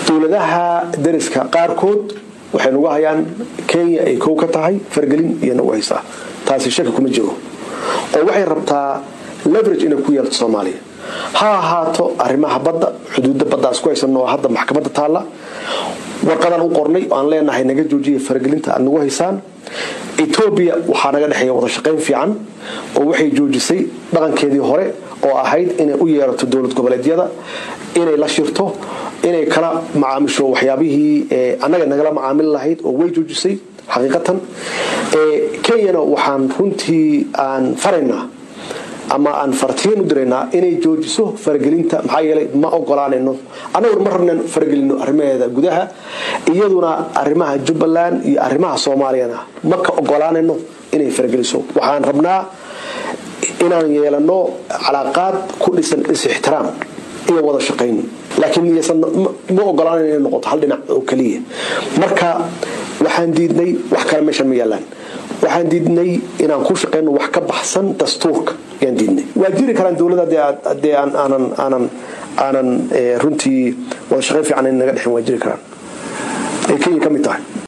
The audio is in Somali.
dowladaha dariska qaarkood waxay nagu hayaan kenya ay kow ka tahay fargelin iyo nagu haysaa taasi shaki kuma jiro oo waxay rabtaa leverage inay ku yeelto soomaaliya ha ahaato arrimaha badda xuduudda baddaas ku haysanno oo hadda maxkamadda taalla warqadaan u qornay oo aan leenahay naga joojiya faragelinta aad nagu haysaan etoobiya waxaa naga dhexeeya wada shaqayn fiican oo waxay joojisay dhaqankeedii hore oo ahayd inay u yeerato dowlad goboleedyada inay la shirto inay kala macaamisho waxyaabihii annaga nagala macaamili lahayd oo way joojisay xaqiiqatan kenyana waxaan runtii aan faraynaa ama aan fartiin u diraynaa inay joojiso faragelinta maxaa yeelay ma ogolaanayno annaguna ma rabnan faragelino arrimaheeda gudaha iyaduna arrimaha jubbaland iyo arrimaha soomaaliyana ma ka ogolaanayno inay farageliso waxaan rabnaa inaan yeelano calaaqaad ku dhisan is-ixtiraam iyo wada shaqayn laakiin ma ogolaanan inay noqoto hal dhinac oo keliya marka waxaan diidnay wax kale meeshan ma yaalaan waxaan diidnay inaan ku shaqayno wax ka baxsan dastuurka yaan diidnay waa jiri karaan dowladda dee aanan aanan aanan runtii wada shaqayn fiican naga dhexin waa jiri karaan ay kenya ka mid tahay